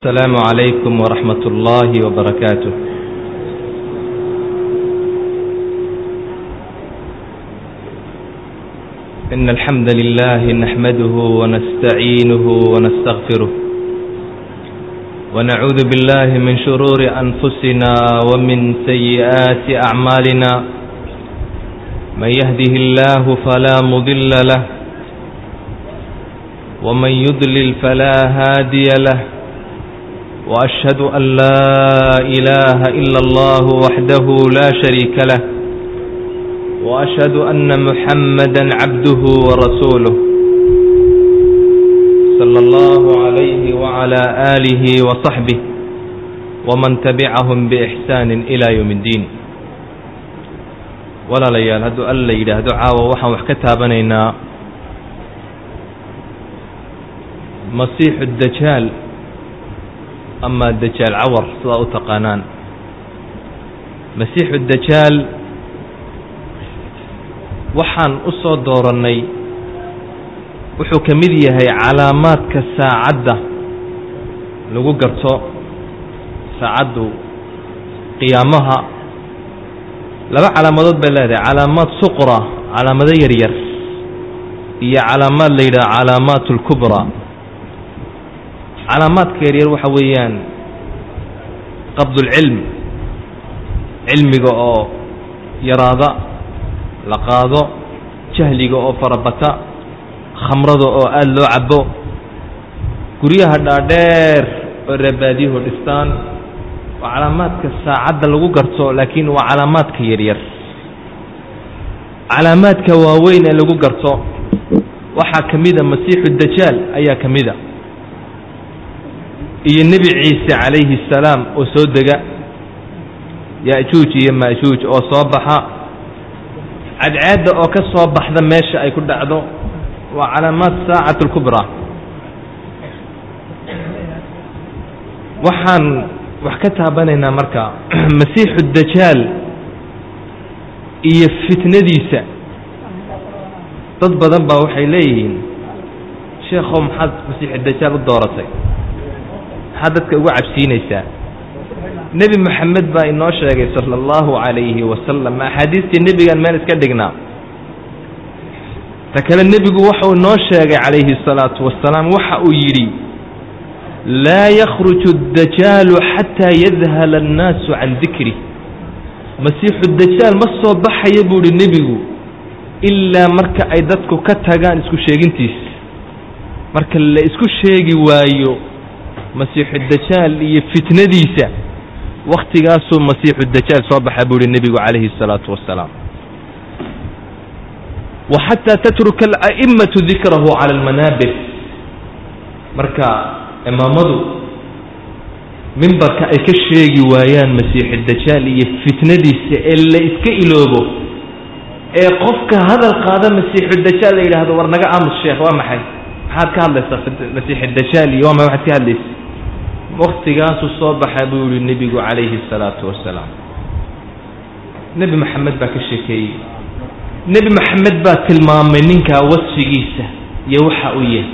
السلام عليكم ورحمة الله وبركاته إن الحمد لله نحمده ونستعينه ونستغفره ونعوذ بالله من شرور أنفسنا ومن سيئات أعمالنا من يهده الله فلا مضل له ومن يضلل فلا هادي له وأشهد أن لا إله إلا الله وحده لا شريك له وأشهد أن محمدا عبده ورسوله صلى الله عليه وعلى آله وصحبه ومن تبعهم بإحسان إلى يوم الدين ولا ليال هدو ألا يدهدو عاوة وحن وحكتها بنينا مصيح الدجال ama dajaal cawar sidaa u taqaanaan masiixu dajaal waxaan u soo doorannay wuxuu ka mid yahay calaamaadka saacadda lagu garto saacaddu qiyaamaha laba calaamadood bay leedahay calaamaad suqra calaamado yaryar iyo calaamaad la yidhaha calaamaat اlkubra calaamaadka yaryar waxa weeyaan qabdulcilm cilmiga oo yaraada la qaado jahliga oo farabata khamrada oo aada loo cabo guryaha dhaadheer oo reebaadiyuhu dhistaan waa calaamaadka saacadda lagu garto laakiin waa calaamaadka yaryar calaamaadka waaweyn ee lagu garto waxaa ka mida masiixu dajaal ayaa ka mida iyo nebi ciise calayhi الsalaam oo soo dega ya'juuj iyo ma'juuj oo soo baxa cadceedda oo ka soo baxda meesha ay ku dhacdo waa calaamaad saacat اlkubra waxaan wax ka taabanaynaa marka masiixu dajaal iyo fitnadiisa dad badan baa waxay leeyihiin sheekhow maxaad masiixu dajaal u dooratay maxaad dadka ugu cabsiinaysaa nebi moxamed baa inoo sheegay sala allahu calayhi wasalam axaadiistii nebigaan meel iska dhignaa ta kale nebigu waxau inoo sheegay calayhi الsalaatu wasalaam waxa uu yidhi laa yakhruju اdajaalu xataa yadhala اnnaasu can dikri masiixu dajaal ma soo baxaya buu ihi nebigu ilaa marka ay dadku ka tagaan isku sheegintiis marka la isku sheegi waayo masiixu dajaal iyo fitnadiisa wakhtigaasuu masiixu dajaal soo baxa buu ihi nebigu calayhi الsalaatu wasalaam wa xataa tatruka ala'imatu dikrahu cala almanaabir marka imaamadu mimbarka ay ka sheegi waayaan masiixu dajaal iyo fitnadiisa ee la iska iloobo ee qofka hadal qaada masiixu dajaal la yidhaahdo war naga aamus sheekh waa maxay maxaad ka hadlaysaa masiixu dajaal iyo waa ma waxaad ka hadlaysa waktigaasuu soo baxa buu yihi nebigu calayhi الsalaatu wasalaam nebi maxamed baa ka sheekeeyey nebi maxamed baa tilmaamay ninkaa wasfigiisa iyo waxa uu yahay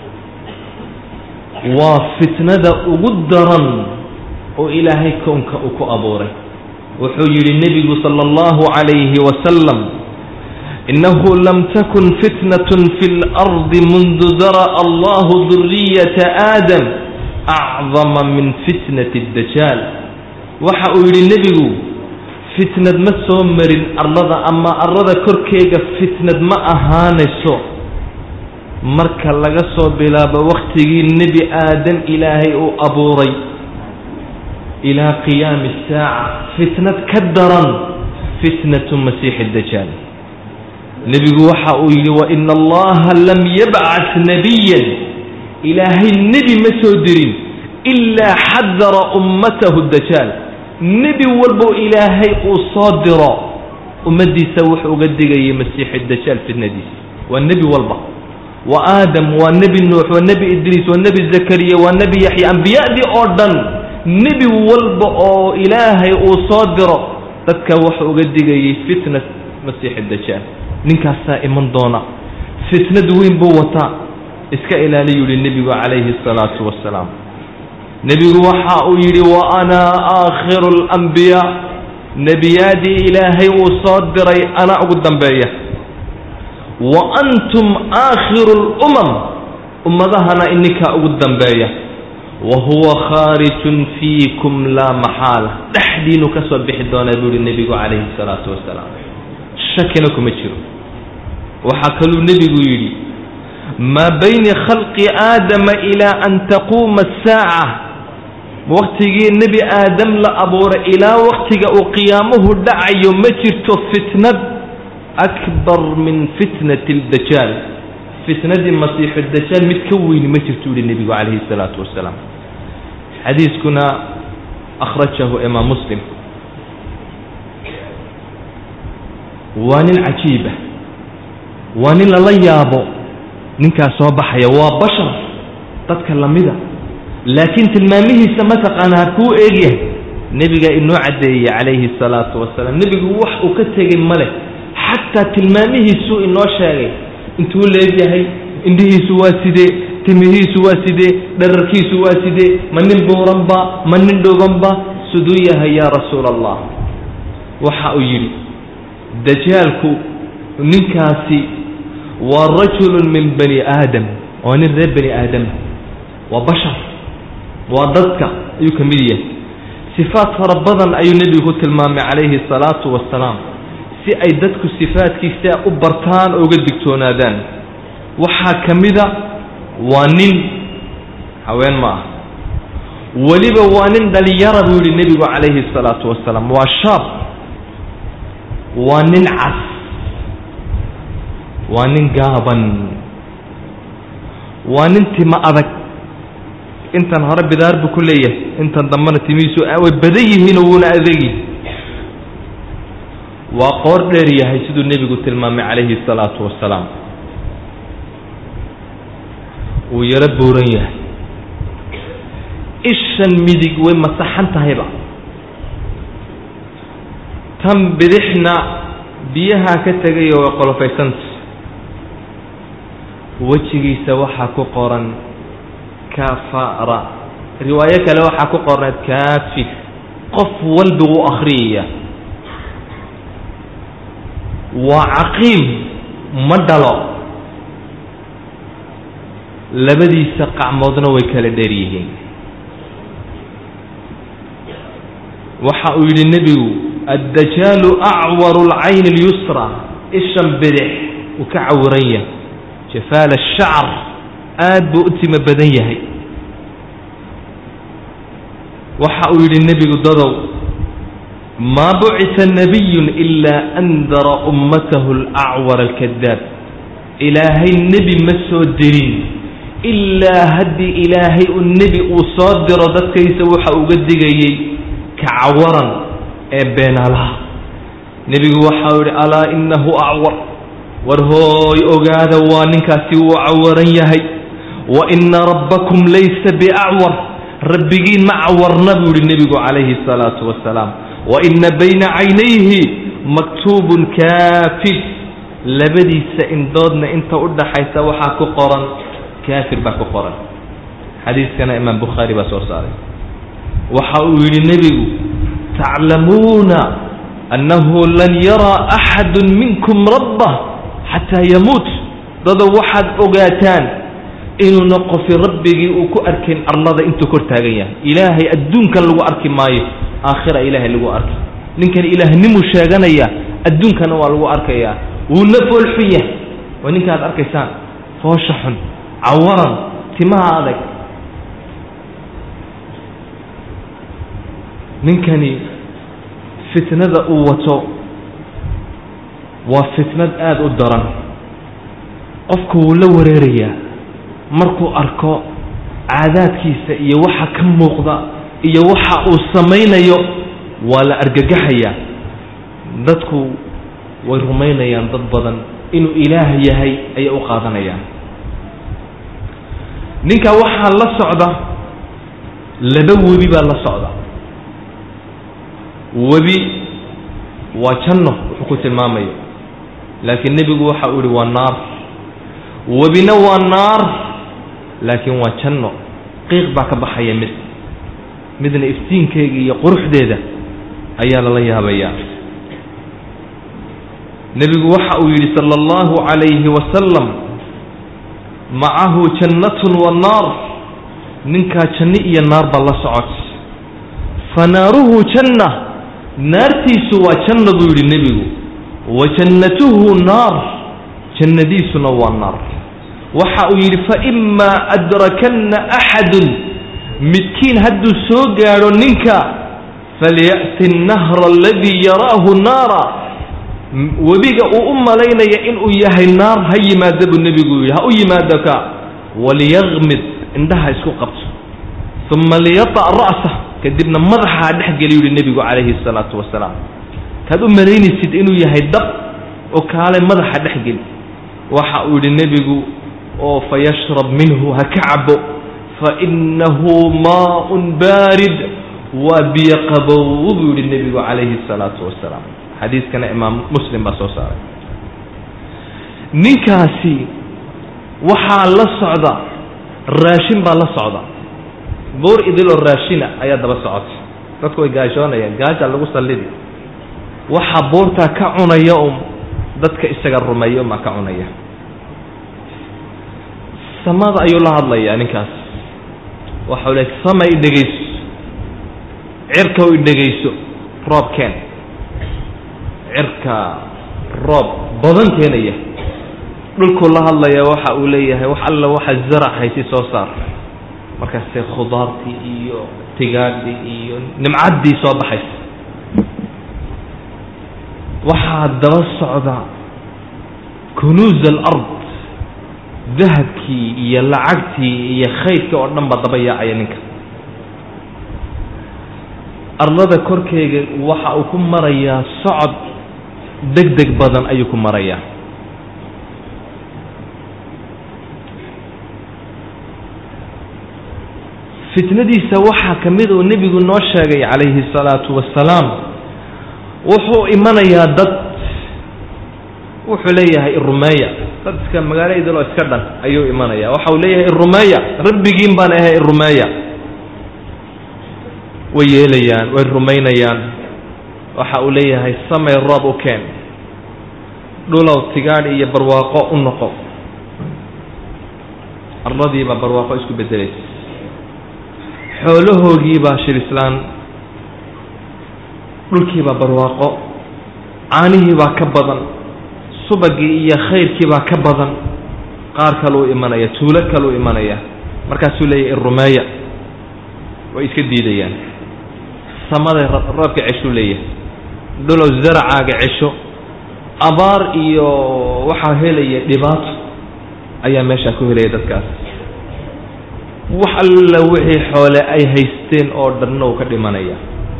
waa fitnada ugu daran oo ilaahay kownka uu ku abuuray wuxuu yidhi nebigu salى اllahu عalayhi wasalam inahu lam takun fitnaة fi اlardi mundu dara'a allahu duriyata aadam acdama min fitnati اdajaal waxa uu yidhi nebigu fitnad ma soo marin arlada ama arlada korkeega fitnad ma ahaanayso marka laga soo bilaabo wakhtigii nebi aadam ilaahay uu abuuray ilaa qiyaami الsaaca fitnad ka daran fitnatu masiixi اdajaal nebigu waxa uu yidhi waina allaha lam yabcad nabiya ilaahay nebi ma soo dirin ilaa xadara ummatahu dajaal nebi walbo ilaahay uu soo diro ummaddiisa wuxuu uga digayay masiixi dajaal fitnadiisa waa nebi walba waa aadam waa nebi nuux waa nebi idriis waa nebi zakariya waa nebi yaxya ambiyadii oo dhan nebi walba oo ilaahay uu soo diro dadka wuxuu uga digayay fitnat masiixi dajaal ninkaasaa iman doona fitnad weyn buu wataa iska ilaaliyu yihi nebigu calayhi الsalaatu wasalaam nebigu waxa uu yidhi wa ana aakhiru alambiyaa nebiyaadii ilaahay uu soo diray ana ugu dambeeya wa antum aakhiru lumam ummadahana ininkaa ugu dambeeya wa huwa khaarijun fiikum laa maxaala dhexdiinu ka soo bixi doonaa buu yihi nebigu calayhi salaatu wasalaam shakina kuma jiro waxaa kaluu nebigu yidhi maa bayni khalqi aadama ilaa an taquuma asaaca waktigii nebi aadam la abuuray ilaa waktiga uu qiyaamuhu dhacayo ma jirto fitnad akbar min fitnati aldajaal fitnadii masiixu dajaal mid ka weyni ma jirto yihi nebigu calayhi salaatu wasalaam xadiiskuna akhrajahu imaam muslim waa nin cajiiba waa nin lala yaabo ninkaas soo baxaya waa bashar dadka lamida laakiin tilmaamihiisa mataqaanaa kuu eegyahay nebigaa inoo caddeeyey calayhi salaatu wasalaam nebigu wax uu ka tegay male xataa tilmaamihiisuu inoo sheegay intuu leegyahay indhihiisu waa sidee timihiisu waa sidee dherarkiisu waa sidee ma nin buuranba ma nin dhubanba siduu yahay yaa rasuula allah waxa uu yidhi dajaalku ninkaasi waa rajulun min bani aadam waa nin reer bani aadama waa bashar waa dadka ayuu ka mid yahay sifaat fara badan ayuu nebigu ku tilmaamay calayhi salaatu wasalaam si ay dadku sifaadkiisa u bartaan oo uga digtoonaadaan waxaa ka mida waa nin haween ma ah weliba waa nin dhalinyara buu yihi nebigu calayhi salaatu wasalaam waa shaab waa nin cas waa nin gaaban waa nin timo adag intan hore bidaar buu ku leeyahay intan dambena timihiisu way badan yihiinoo wuuna adegi waa qoor dheer yahay siduu nebigu tilmaamay calayhi salaatu wasalaam wuu yaro bowran yahay ishan midig way masaxan tahayba tan bidixna biyahaa ka tegayo way qolofaysanta wejigiisa waxaa ku qoran kafara riwaayo kale waxaa ku qorneed kaafir qof walba wuu akhriyaya waa caqiim ma dhalo labadiisa qacmoodna way kala dheer yihiin waxa uu yidhi nebigu addajaalu acwaru lcayni اlyusra ishan bidix uu ka cawiran yahay jafaal الshacr aad buu u timo badan yahay waxa uu yidhi nebigu dadow maa bucita nabiyun ilaa andara ummatahu alacwar alkadaab ilaahay nebi ma soo dirin ilaa haddii ilaahay u nebi uu soo diro dadkaysa waxa uga digayey kacawaran ee beenaalaha nebigu waxau yidhi alaa innahu acwar war hooy ogaada waa ninkaasi wuu cawaran yahay wa ina rabbakum laysa biacwar rabbigiin ma cawarna buu yihi nebigu calayhi الsalaatu wasalaam wa ina bayna caynayhi maktuubun kaafir labadiisa indoodna inta u dhaxaysa waxaa ku qoran kaafir baa ku qoran xadiiskana imaam bukhaari baa soo saaray waxa uu yidhi nebigu taclamuuna annahu lan yaraa axadu minkum rabbah xataa yamuut dado waxaad ogaataan inuuna qofi rabbigii uu ku arkayn arlada intuu kor taagan yahay ilaahay adduunkan lagu arki maayo aakhira ilaahay lagu arki ninkan ilaahnimuu sheeganaya adduunkana waa lagu arkayaa wuuna foolxun yahay waa ninka ad arkaysaan foosha xun cawaran timaha adag ninkani fitnada uu wato waa fitnad aada u daran qofku wuu la wareerayaa markuu arko caadaadkiisa iyo waxa ka muuqda iyo waxa uu samaynayo waa la argagaxayaa dadku way rumaynayaan dad badan inuu ilaah yahay ayay u qaadanayaan ninka waxaa la socda laba webi baa la socda webi waa janno wuxuu ku tilmaamayo laakiin nebigu waxa uu yihi waa naar webina waa naar laakiin waa janno qiiq baa ka baxaya mid midna iftiinkeyga iyo quruxdeeda ayaa lala yaabayaa nebigu waxa uu yidhi sala allahu calayhi wasalam macahu jannatun wa naar ninkaa janno iyo naar baa la socot fa naaruhu janna naartiisu waa janna buu yidhi nebigu wa jannatuhu naar jannadiisuna waa naar waxa uu yidhi faimaa adrakanna axadun midkiin hadduu soo gaadho ninka falya'ti annahra aladii yaraahu naara webiga uu u malaynaya inuu yahay naar ha yimaada buu nebigu yidhi ha u yimaado ka waliyaqmid indhaha isku qabto uma liyata' ra'sah kadibna madaxa ha dhex geli yidhi nebigu calayhi salaatu wasalaam kaad u malaynaysid inuu yahay dab oo kaale madaxa dhex geli waxa uu yidhi nebigu oo fayashrab minhu ha ka cabo fainahu maaun baarid waa biyo qabow buu yihi nebigu calayhi salaatu wasalaam xadiiskana imaam muslim baa soo saaray ninkaasi waxaa la socda raashin baa la socda buur idiloo raashina ayaa daba socota dadku way gaashoonayaan gaajaa lagu sallidi waxaa buurtaa ka cunaya um dadka isaga rumeeya umaa ka cunaya samada ayuu la hadlayaa ninkaas waxau le sama i dhegayso cirka i dhegayso roobkeen cirka roob badan keenaya dhulkuu la hadlaya waxa uu leeyahay wax alla waxa zarac haysi soo saar markaase khudaartii iyo tigaadhii iyo nimcaddii soo baxaysa waxaa daba socda kunuuz alard dahabkii iyo lacagtii iyo khaydkii oo dhan baa daba yaacaya ninka arlada korkeega waxa uu ku marayaa socod deg deg badan ayuu ku marayaa fitnadiisa waxaa ka mid uu nebigu noo sheegay calayhi الsalaatu wasalaam wuxuu imanayaa dad wuxuu leeyahay irumeeya dad iska magaalo idiloo iska dhan ayuu imanaya waxa uu leeyahay irumeeya rabbigiin baan ahay irumeeya way yeelayaan way rumaynayaan waxa uu leeyahay samay roob u keen dhulow tigaadh iyo barwaaqo u noqo arladiibaa barwaaqo isku beddelaysa xoolahoogiibaa shilislaan dhulkiibaa barwaaqo caanihiibaa ka badan subagii iyo khayrkiibaa ka badan qaar kaluu imanaya tuulo kaluu imanaya markaasuu leeyahy irumeeya way iska diidayaan samaday roobka ceshuu leeyahay dhulow zaracaaga cesho abaar iyo waxaa helaya dhibaato ayaa meeshaa ku helaya dadkaas wax alla wixii xoole ay haysteen oo dhanna uu ka dhimanaya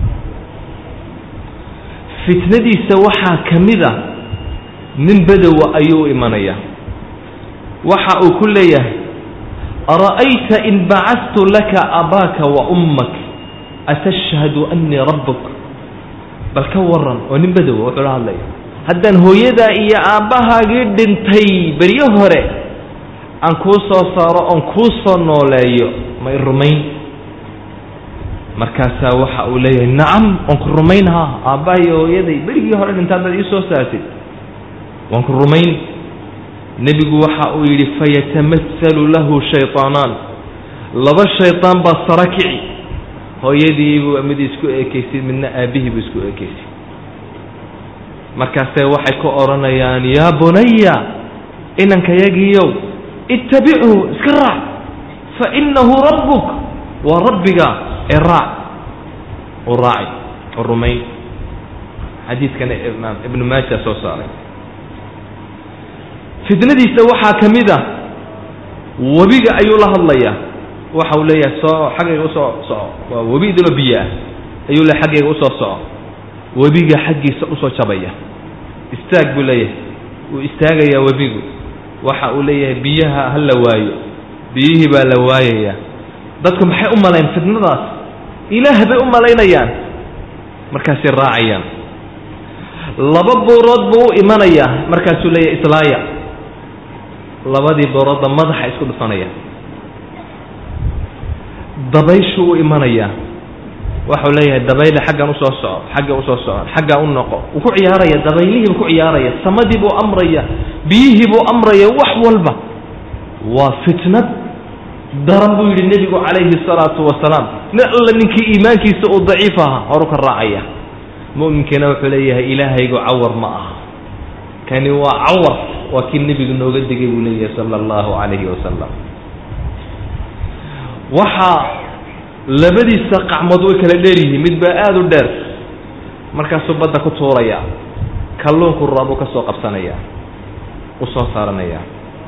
fitnadiisa waxaa ka mid a nin bedowa ayuu imanaya waxa uu ku leeyahay ara'ayta in bacastu laka abaaka wa ummak atashhadu annii rabbuk bal ka waran oo nin bedowa wuxuu la hadlaya haddaan hooyadaa iyo aabbahaagii dhintay beryo hore aan kuu soo saaro oon kuu soo nooleeyo ma i rumayn markaasaa waxa uu leeyahay nacam waan ku rumayn haa aabbaha iyo hooyaday berigii hore dhinta haddaad ii soo saartid waan ku rumayn nebigu waxa uu yidhi fayatamahalu lahu shayطaanaan laba shaydaan baa sara kici hooyadiibuu mid isku eekaysay midna aabbihii buu isku eekaysay markaasee waxay ku odhanayaan yaa bunaya inankayagiiyow ittabichu iska raac fa inahu rabbuk waa rabbiga ee raac u raaci u rumayn xadiidkana imaam ibnu maaja soo saaray fitnadiisa waxaa ka mid a webiga ayuu la hadlayaa waxa uu leeyahay soo xaggayga usoo soco waa webi idiloo biyo ah ayuu le xaggayga usoo soco webiga xaggiisa usoo jabaya istaag buu leeyahay wuu istaagayaa webigu waxa uu leeyahay biyaha ha la waayo biyihii baa la waayayaa dadku maxay u malayn fitnadaas ilaah bay u malaynayaan markaasay raacayaan laba buurood buu u imanayaa markaasuu leeyahay islaaya labadii buuroodba madaxa isku dhufanaya dabayshuu u imanayaa waxau leeyahay dabayle xaggan usoo soco xagga usoo soco xaggaa u noqo wuu ku ciyaaraya dabaylihiibuu ku ciyaaraya samadii buu amraya biyihii buu amraya wax walba waa fitnad daran buu yidhi nebigu calayhi salaatu wasalaam nin alla ninkii iimaankiisa uu daciif ahaa horu ka raacaya mu'minkiina wuxuu leeyahay ilaahaygu cawar ma aha kani waa cawar waa kii nebigu nooga digay buu leeyahay sala allahu calayhi wasalam waxaa labadiisa qacmood way kala dheer yihiin mid baa aada u dheer markaasuu badda ku tuuraya kalluunku raabuu ka soo qabsanaya u soo saaranaya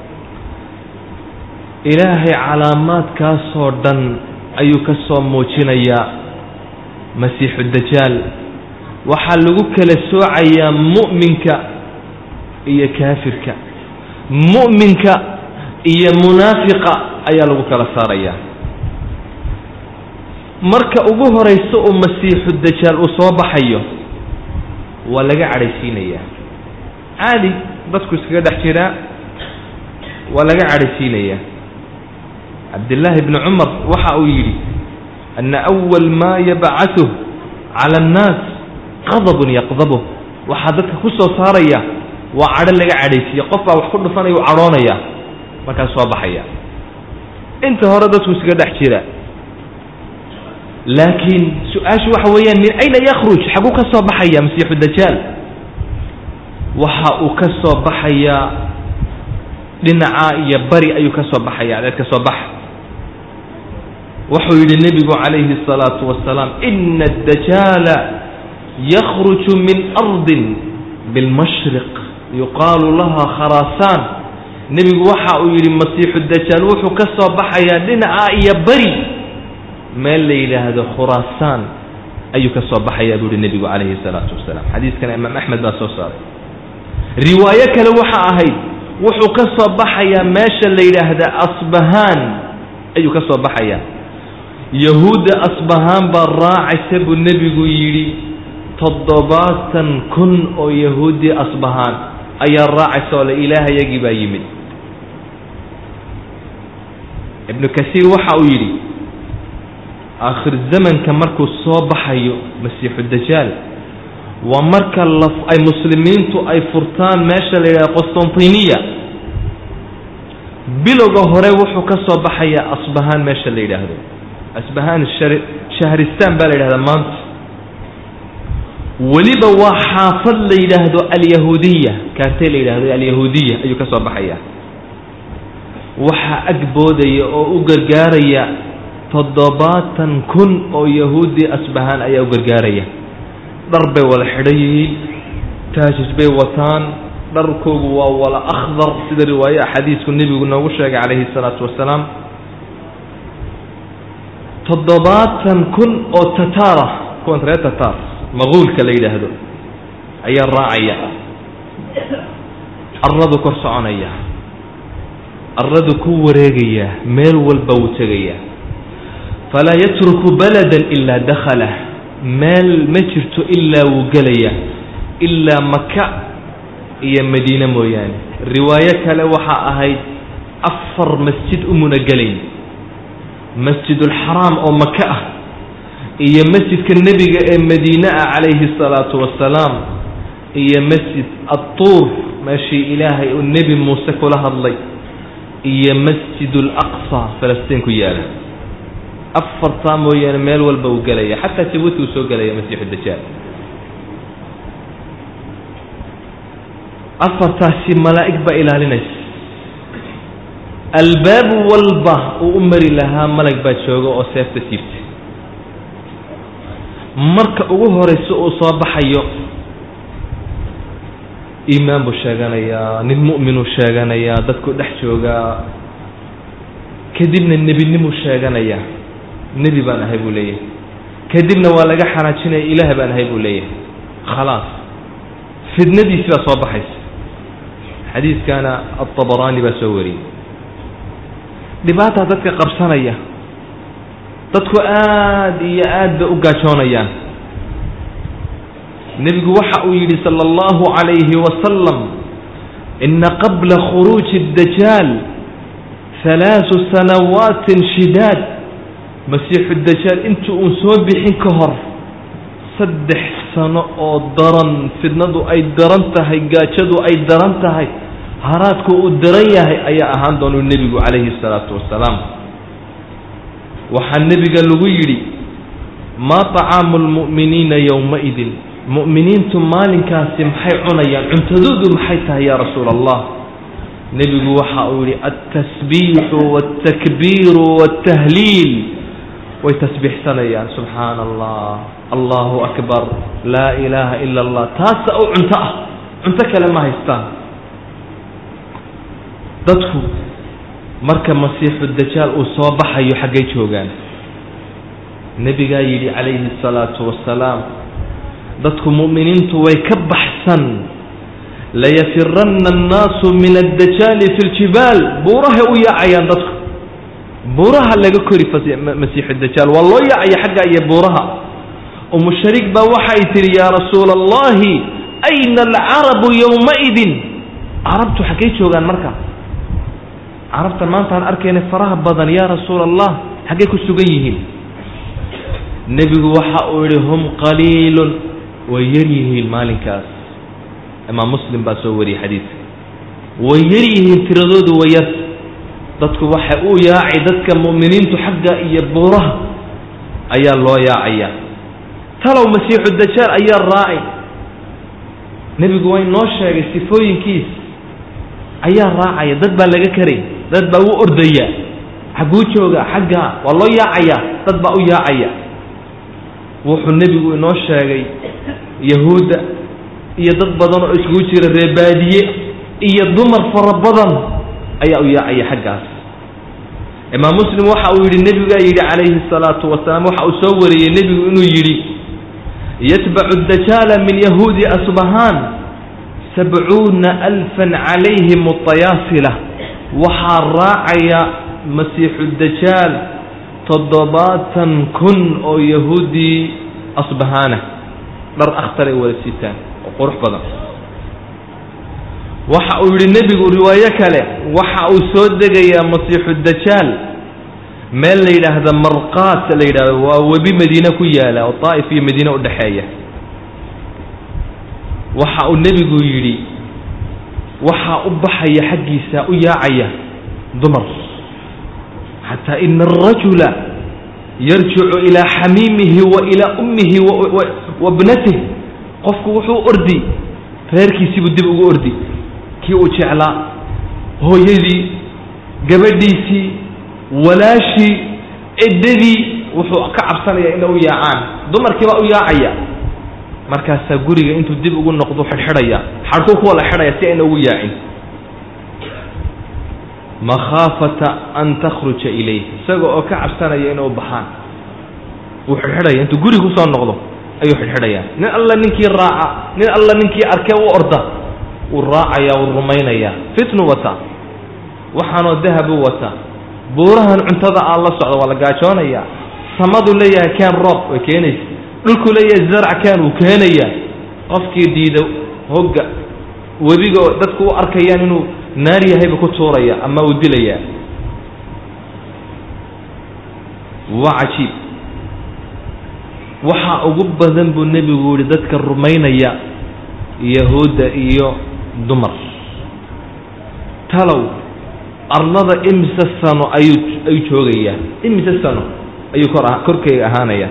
ilaahay calaamaadkaasoo dhan ayuu ka soo muujinayaa masiixu dajaal waxaa lagu kala soocayaa mu'minka iyo kaafirka mu'minka iyo munaafiqa ayaa lagu kala saarayaa marka ugu horaysa uu masiixu dajaal uu soo baxayo waa laga cadhaysiinayaa caadi dadku iskaga dhex jiraa waa laga cadhaysiinayaa cabdillaahi bni cumar waxa uu yidhi ana awal maa yabcaثuh cala annaas qadabun yaqdabuh waxaa dadka ku soo saaraya waa cadho laga cadhaysiiya qof baa wax ku dhufanaya u cadhoonaya markaas soo baxaya inta hore dadku iskaga dhex jira laakiin su-aashu waxa weeyaan min ayna yakruj xaguu ka soo baxaya masiixu dajaal waxa uu ka soo baxayaa dhinaca iyo bari ayuu ka soo baxaya adeed ka soo baxa wuxuu yidhi nebigu calayhi الsalaatu wasalaam ina الdajaala yakruju min ardin bilmashriq yuqaalu laha kharaasaan nebigu waxa uu yidhi masiixu dajaal wuxuu ka soo baxayaa dhinaca iyo bari meel la yidhaahdo khuraasaan ayuu ka soo baxayaa buu yihi nebigu calayhi الsalaatu wasalaam xadiiskana imaam axmed baa soo saaray riwaayo kale waxa ahayd wuxuu ka soo baxayaa meesha la yidhaahda asbahaan ayuu ka soo baxayaa yahuudda asbahaan baa raacaysa buu nebigu yidhi toddobaatan kun oo yahuuddii asbahaan ayaa raacaysa oo le ilaahayagii baa yimid ibnu kasiir waxa uu yidhi aakhir zamanka markuu soo baxayo masiixu dajaal waa marka la ay muslimiintu ay furtaan meesha la yidhahdo qostantiniya bilowga hore wuxuu ka soo baxayaa asbahaan meesha la yidhaahdo asbahaan shar shahristaan baa la yidhahdaa maanta weliba waa xaafad la yidhaahdo alyahuudiya kaartay la yidhahdo alyahuudiya ayuu ka soo baxaya waxaa agboodaya oo u gargaaraya toddobaatan kun oo yahuudi asbahaan ayaa u gargaaraya dhar bay wala xidhan yihiin taajis bay wataan dharkoogu waa wala akhdar sida riwaaye xadiisku nebigu noogu sheegay calayhi salaatu wasalaam toddobaatan kun oo tataara kuwan reer tataar maquulka la yidhaahdo ayaa raacaya aradu kor soconaya aradu ku wareegaya meel walba wuu tegaya falaa yatruku baladan ilaa dakhalah meel ma jirto ilaa wuu gelaya ilaa maka iyo madiine mooyaane riwaayo kale waxaa ahayd afar masjid umuna gelayn masjidulxaraam oo maka ah iyo masjidka nebiga ee madiine ah calayhi الsalaatu wasalaam iyo masjid adtuur meeshii ilaahay uu nebi muuse kula hadlay iyo masjid اlaqsa falastiin ku yaala afartaa mooyaane meel walba uu gelaya xataa jabuuti uu soo gelaya masiixu dajaal afartaasi malaa'ig baa ilaalinaysa albaab walba uu u mari lahaa malag baa jooga oo seefta siibtay marka ugu horaysa uu soo baxayo iimaan buu sheeganayaa nin mu'minuu sheeganayaa dadku dhex joogaa kadibna nebinimuu sheeganayaa nebi baan ahay buu leeyahay kadibna waa laga xanaajinaya ilaah baan ahay buu leeyahay khalaas fidnadiisi baa soo baxaysa xadiiskana aلطabaraani baa soo wariyey dhibaataa dadka qabsanaya dadku aad iyo aad bay u gaajoonayaan nebigu waxa uu yidhi salى اllahu عalayhi wasalam ina qabla khuruuji الdajaal halaaثu sanawaatin shidaad masiixu dajaal inta uun soo bixin ka hor saddex sano oo daran fidnadu ay daran tahay gaajadu ay daran tahay haraadku uu daran yahay ayaa ahaan doonuu nebigu calayhi salaatu wasalaam waxaa nebiga lagu yidhi maa طacaamu lmu'miniina yowmaidin mu'miniintu maalinkaasi maxay cunayaan cuntadoodu maxay tahay yaa rasuula allah nebigu waxa uu yihi altasbiixu wاltakbiiru wاltahliil way tasbiixsanayaan subxaana allah allahu akbar laa ilaaha ila allah taasa u cunto ah cunto kale ma haystaan dadku marka masiixu dajaal uu soo baxayo xaggay joogaan nebigaa yidhi calayhi الsalaatu wasalaam dadku mu'miniintu way ka baxsan layafiranna annaasu min addajaali fi ljibaal buurahay u yaacayaan dadku buuraha laga kori masiixu dajaal waa loo yaacaya xagga iyo buuraha umu shariik baa waxay tihi yaa rasuula allahi ayna alcarabu yowmaidin carabtu xaggay joogaan marka carabtan maanta aan arkayna faraha badan yaa rasuula allah xaggay ku sugan yihiin nebigu waxa uu yihi hum qaliilun way yar yihiin maalinkaas imaam muslim baa soo wariyey xadiidka way yar yihiin tiradoodu way yar dadku waxay u yaacay dadka mu'miniintu xagga iyo buuraha ayaa loo yaacaya talow masiixu dajaal ayaa raacay nebigu waa inoo sheegay sifooyinkiis ayaa raacaya dad baa laga karay dad baa u ordaya xagguu jooga xagga waa loo yaacaya dad baa u yaacaya wuxuu nebigu inoo sheegay yahuudda iyo dad badan oo iskugu jira reebaadiye iyo dumar fara badan ayaa u yaacaya xaggaas imaam muslim waxa uu yidhi nebigaa yidhi calayhi الsalaatu wasalaam waxa uu soo wariyey nebigu inuu yidhi yatbacu dajaala min yahuudi asbahaan sabcuuna alfan calayhim اطayaasila waxaa raacaya masiixu dajaal toddobaatan kun oo yahuudii asbahaana dhar akhtar ay wada sitaan oo qurux badan waxa uu yidhi nebigu riwaayo kale waxa uu soo degayaa masiixu dajaal meel la yidhaahda marqaat la yidhahdo waa webi madiine ku yaala oo daa'if iyo madiine u dhexeeya waxa uu nebigu yidhi waxaa u baxaya xaggiisa u yaacaya dumar xataa ina arajula yarjicu ilaa xamiimihi wa ilaa ummihi wa bnatih qofku wuxuu ordi reerkiisiibuu dib ugu ordi kii uu jeclaa hooyadii gabadhiisii walaashii eddadii wuxuu ka cabsanayaa inay u yaacaan dumarkii baa u yaacaya markaasaa guriga intuu dib ugu noqdo xidhxidhaya xadhkuu ku wala xidhaya si ayna ugu yaacin makhaafata an takhruja ilayh isaga oo ka cabsanaya inay u baxaan wuu xidhxidhaya intuu guriga kusoo noqdo ayuu xidhxidhayaa nin alla ninkii raaca nin alla ninkii arkee u orda wuu raacayaa wuu rumaynayaa fitnu wata waxaanoo dahabu wata buurahan cuntada aan la socdo waa la gaajoonayaa samaduu leeyahay keen roob way keenaysa dhulkuu leeyahay zarc keen wuu keenayaa qofkii diida hogga webiga oo dadku u arkayaan inuu naar yahayba ku tuuraya ama uu dilayaa waa cajiib waxaa ugu badan buu nebigu yihi dadka rumaynaya yahuudda iyo dumar talow arlada imise sano ayuu ayuu joogayaa imise sano ayuu kor korkeyga ahaanaya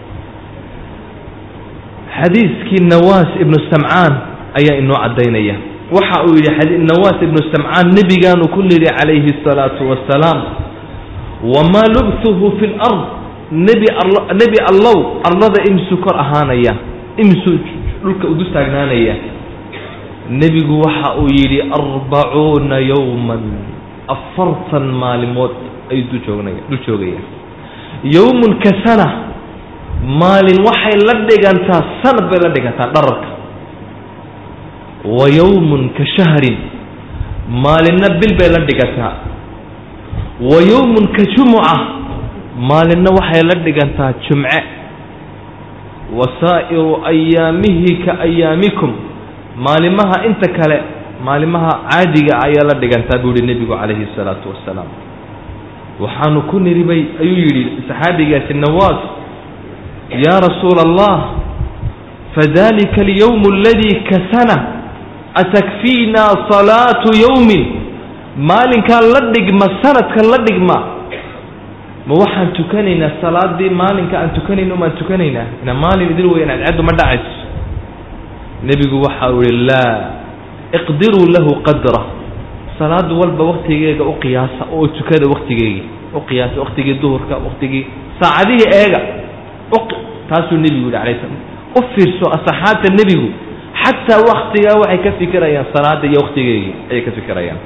xadiiskii nawaas ibnu samcaan ayaa inoo caddaynaya waxa uu yidhi nawaas ibnu samcaan nebigaanu ku nidhi calayhi الsalaatu wasalaam wamaa lubtuhu fi lard nebi nebi allow arlada imsuu kor ahaanaya imsuu dhulka udu taagnaanaya nebigu waxa uu yidhi arbacuuna yowman afartan maalimood ayuu dul joognaya dul joogaya yowmun ka sana maalin waxay la dhigantaa sanad bay la dhigantaa dhararka wa yowmun ka shahrin maalinna bil bay la dhigantaa wa yowmun ka jumuca maalinna waxay la dhigantaa jumce wa saa'iru ayaamihi ka ayaamikum maalimaha inta kale maalimaha caadiga ayaa la dhigantaa buu yihi nebigu calayhi الsalaatu wasalaam waxaanu ku niri bay ayuu yidhi saxaabigaasi nawaas yaa rasuula allah fadalika alyowm aladii kasana atakfiina salaatu yowmin maalinkaa la dhigma sanadka la dhigma ma waxaan tukanaynaa salaadii maalinka aan tukanayno maan tukanaynaa ina maalin idin weyan cadcaddu ma dhacayso nebigu waxa uu yihi laa iqdiruu lahu qadra salaad walba waktigeega u qiyaasa oo tukada waktigeegii u qiyaasa waktigii duhurka waktigii saacadihii eega taasuu nebigu yihi alay slam u fiirso asxaabta nebigu xataa waktigaa waxay ka fikirayaan salaada iyo waktigeegii ayay ka fikirayaan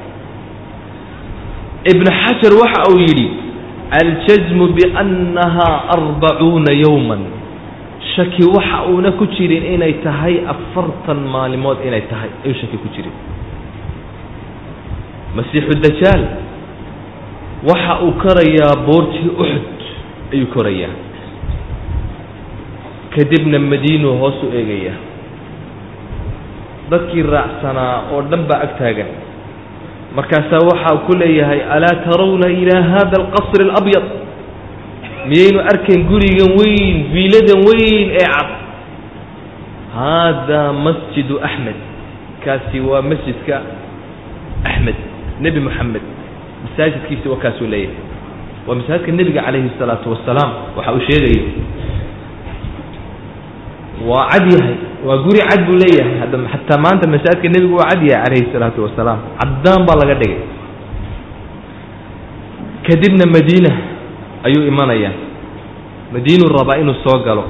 ibn xajar waxa uu yidhi aljazmu biannahaa arbacuuna yowman shaki waxa uuna ku jirin inay tahay afartan maalimood inay tahay ayuu shaki ku jirin masiixu dajaal waxa uu korayaa boortii uxud ayuu korayaa kadibna madiinuu hoos u eegayaa dadkii raacsanaa oo dhan baa ag taagan markaasaa waxaa ku leeyahay alaa tarawna ilaa hada alqasri alabyad miyaynu arkayn gurigan weyn viiladan weyn ee cad haadaa masjidu axmed kaasi waa masjidka axmed nebi moxamed masaajidkiisi waa kaasuu leeyahay waa masaajidka nebiga calayhi الsalaatu wasalaam waxa uu sheegaya waa cad yahay waa guri cad buu leeyahay hadda xataa maanta masaajidka nebigu waa cad yahay calayhi الsalaatu wasalaam caddaan baa laga dhigay kadibna madiina ayuu imanayaa madiinuu rabaa inuu soo galo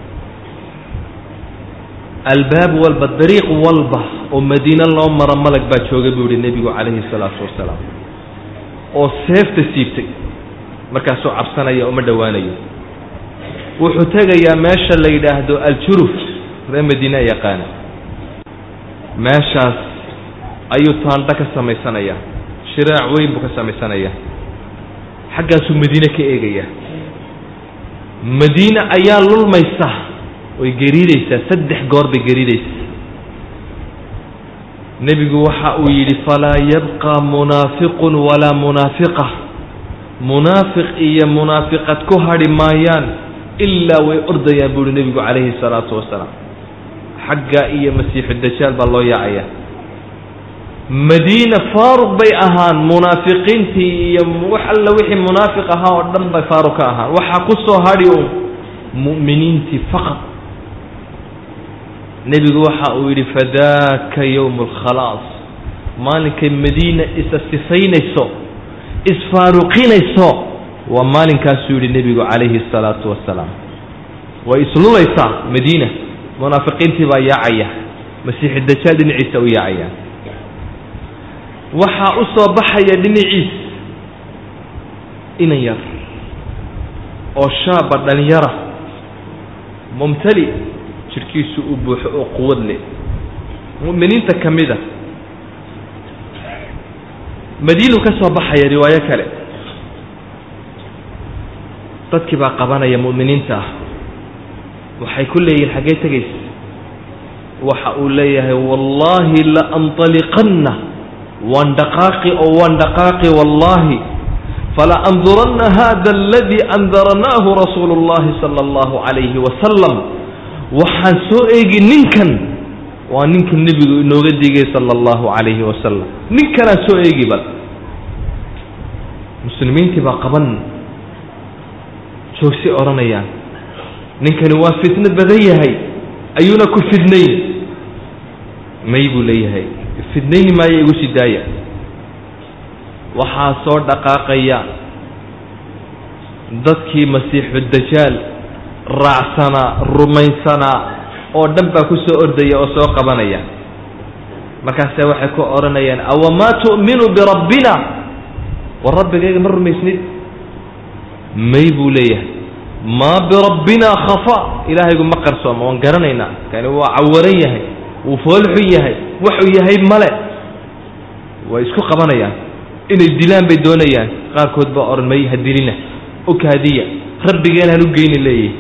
albaab walba dariiq walba oo madiine loo maro malag baa jooga buu yihi nebigu calayhi الsalaatu wasalaam oo seefta siibtay markaasuu cabsanaya uma dhowaanayo wuxuu tegayaa meesha la yidhaahdo aljuruf ree madiine yaqaana meeshaas ayuu taandho ka samaysanaya shiraac weyn buu ka samaysanayaa xaggaasuu madiine ka eegaya madiine ayaa lulmaysa way gariidaysaa saddex goor bay gariidaysaa nebigu waxa uu yidhi falaa yabqa munaafiqun walaa munaafiqa munaafiq iyo munaafiqad ku hadhi maayaan ilaa way ordayaan buu uhi nebigu calayhi salaatu wasalaam xagga iyo masiixu dajaal baa loo yaacaya madiina faaruq bay ahaan munaafiqiintii iyo wax alla wixii munaafiq ahaa oo dhan bay faaruq ka ahaan waxaa ku soo hadhi un mu'miniintii faqad nebigu waxa uu yidhi fadaaka yowmu alkhalaas maalinkay madiina isa sifaynayso isfaaruqinayso waa maalinkaasuu yidhi nebigu calayhi الsalaatu wasalaam way islulaysaa madiina munaafiqiintii baa yaacaya masiixi dajaal dhinaciisa u yaacaya waxaa u soo baxaya dhinaciis inan yar oo shaaba dhalinyara mumtali jirhkiisu u buuxo oo quwad leh mu'miniinta ka mida madiinuu ka soo baxaya riwaayo kale dadkii baa qabanaya mu'miniinta ah waxay ku leeyihin xaggee tegaysa waxa uu leeyahay wallaahi la anطaliqanna waan dhaqaaqi oo waan dhaqaaqi wallaahi fala anduranna hada aladii andaranaahu rasuulu اllahi salى اllahu عalayhi wasalam waxaan soo eegi ninkan waa ninka nebigu inooga digay sala allahu calayhi wasalam ninkanaan soo eegi bal muslimiintii baa qaban joogsay odhanayaan ninkani waa fitno badan yahay ayuuna ku fidnayn may buu leeyahay fidnayni maayo igu sii daaya waxaa soo dhaqaaqaya dadkii masiixu dajaal raacsanaa rumaysanaa oo dhan baa ku soo ordaya oo soo qabanaya markaase waxay ku odhanayaan awamaa tu'minu birabbina war rabbigayga ma rumaysnid may buu leeyahay maa birabbina khafa ilaahaygu ma qarsooma waan garanaynaa kani waa cawaran yahay wuu foolxun yahay waxuu yahay male way isku qabanayaan inay dilaan bay doonayaan qaarkood baa odhan may ha dilina okaadiya rabbigeen han u geyni leeyahay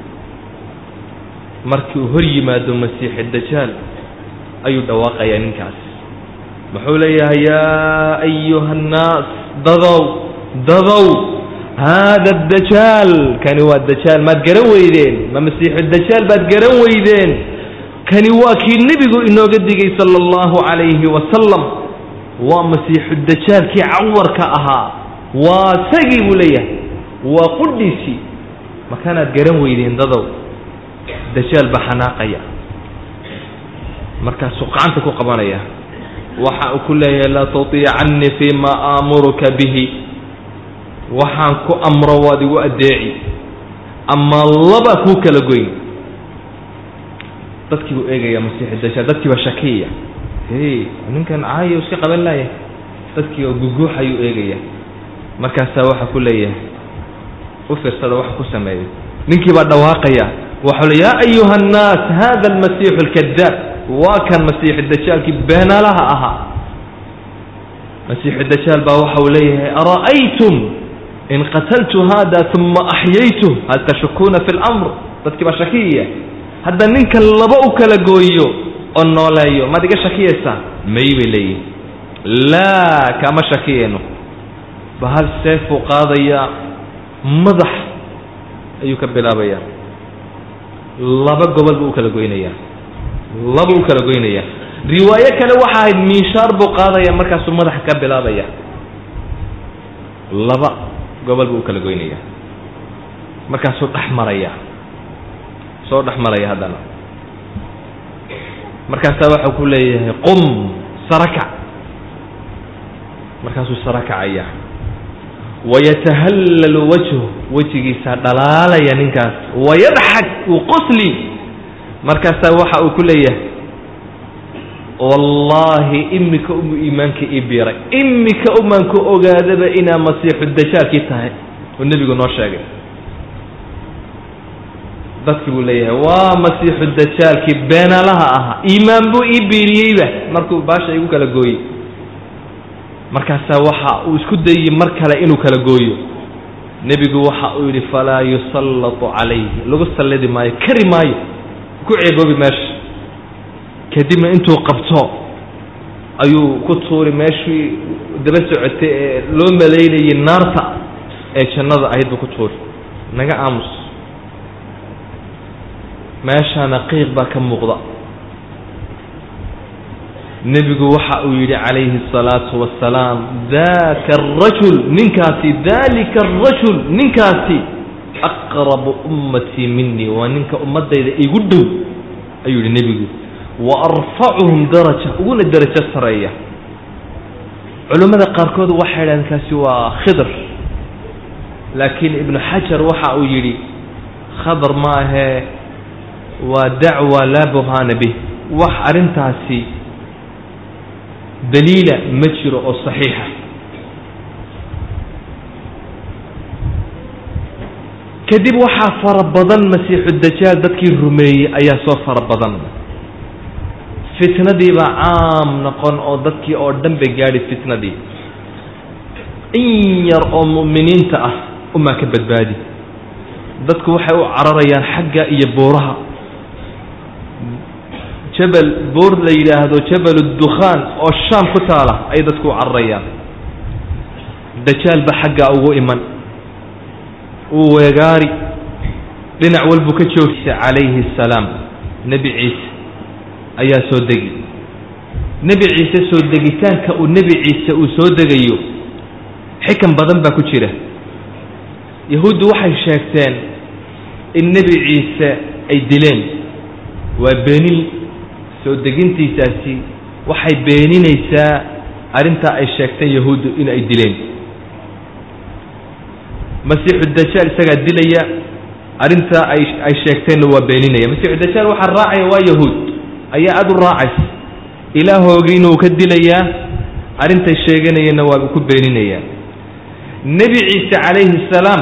markii uu hor yimaado masiixi dajaal ayuu dhawaaqayaa ninkaas muxuu leeyahay yaa ayuha annaas dadow dadow haada dajaal kani waa dajaal maad garan weydeen ma masiixu dajaal baad garan weydeen kani waa kii nebigu inooga digay sala allahu calayhi wasalam waa masiixu dajaalkii cawarka ahaa waa sagii buu leeyahay waa qudhiisii makanaad garan weydeen dadow dajaal baa xanaaqaya markaasuu gacanta ku qabanaya waxa uu ku leeyahay laa tutiicannii fii ma aamuruka bihi waxaan ku amro waad igu addeeci ama laba kuu kala goyn dadkii buu eegaya masiixu dajaal dadkii baa shakiyaya hey ninkan caayo iska qaban laaya dadkii oo guguuxayuu eegaya markaasaa waxa ku leeyahay u fiirsada waxa ku sameeyay ninkii baa dhawaaqaya waxau le yaa ayuha annaas hada almasiixu alkadaab waa kan masiixu dajaalkii beenaalaha ahaa masiixu dajaal baa waxa uu leeyahay ara'aytum in qataltu hada uma axyaytu hal tashukuuna fi lamr dadkii baa shakiyaya hadda ninkan laba u kala gooyo oo nooleeyo maad iga shakiyaysaa may bay leeyihin laa kama shakiyayno ba hal seefuu qaadayaa madax ayuu ka bilaabayaa laba gobol buu u kala goynayaa laba u kala goynaya riwaayo kale waxa ahayd miishaar buu qaadaya markaasuu madaxa ka bilaabaya laba gobol buu u kala goynaya markaasuu dhex maraya soo dhex maraya haddana markaasaa waxau ku leeyahay qum sarakac markaasuu sara kacaya wayatahallalu wajhu wejigiisaa dhalaalaya ninkaas wayadxak uu qosli markaasaa waxa uu ku leeyahay wallaahi imika umu iimaanka ii biiray imika umaanku ogaadaba inaa masiixu dajaalkii tahay oo nebigu noo sheegay dadkii buu leeyahay waa masiixu dajaalkii beenaalaha ahaa iimaan buu ii biiriyeyba markuu baasha igu kala gooyey markaasaa waxa uu isku dayey mar kale inuu kala gooyo nebigu waxa uu yidhi falaa yusallatu calayhi lagu sallidi maayo kari maayo ku ceeboobi meesha kadibna intuu qabto ayuu ku tuuri meeshii daba socotay ee loo malaynayay naarta ee jannada ahayd buu ku tuuri naga aamus meeshaana qiiq baa ka muuqda nebigu waxa uu yidhi calayhi الsalaatu wasalaam daka الrajul ninkaasi dalika الrajul ninkaasi aqrabu ummatii minii waa ninka ummadayda igu dhow ayuu yihi nebigu wa arfacuhum daraja uguna darajo sareeya culimmada qaarkood waxay idhahdeen kaasi waa khidr laakiin ibnu xajar waxa uu yidhi khadr ma ahee waa dacwa laa burhaana bih wax arrintaasi daliila ma jiro oo saxiixa kadib waxaa fara badan masiixu dajaal dadkii rumeeyey ayaa soo fara badan fitnadii baa caam noqon oo dadkii oo dhan bay gaadhi fitnadii in yar oo mu'miniinta ah umaa ka badbaadi dadku waxay u cararayaan xagga iyo buuraha jabal buur la yidhaahdo jabal dukhaan oo shaam ku taala ayay dadku u cararayaan dajaal ba xaggaa ugu iman uu weegaari dhinac walbuu ka joogsa calayhi assalaam nebi ciise ayaa soo degi nebi ciise soo degitaanka uu nebi ciise uu soo degayo xikan badan baa ku jira yahuuddu waxay sheegteen in nebi ciise ay dileen waa beenin soo degintiisaasi waxay beeninaysaa arrintaa ay sheegteen yahuuddu in ay dileen masiixu dajaal isagaa dilaya arrintaa ay ay sheegteenna waa beeninaya masiixu dajaal waxaa raacaya waa yahuud ayaa aada u raacaysa ilaahoogiina uu ka dilayaa arrintay sheeganayeenna waa ku beeninayaa nebi ciise calayhi salaam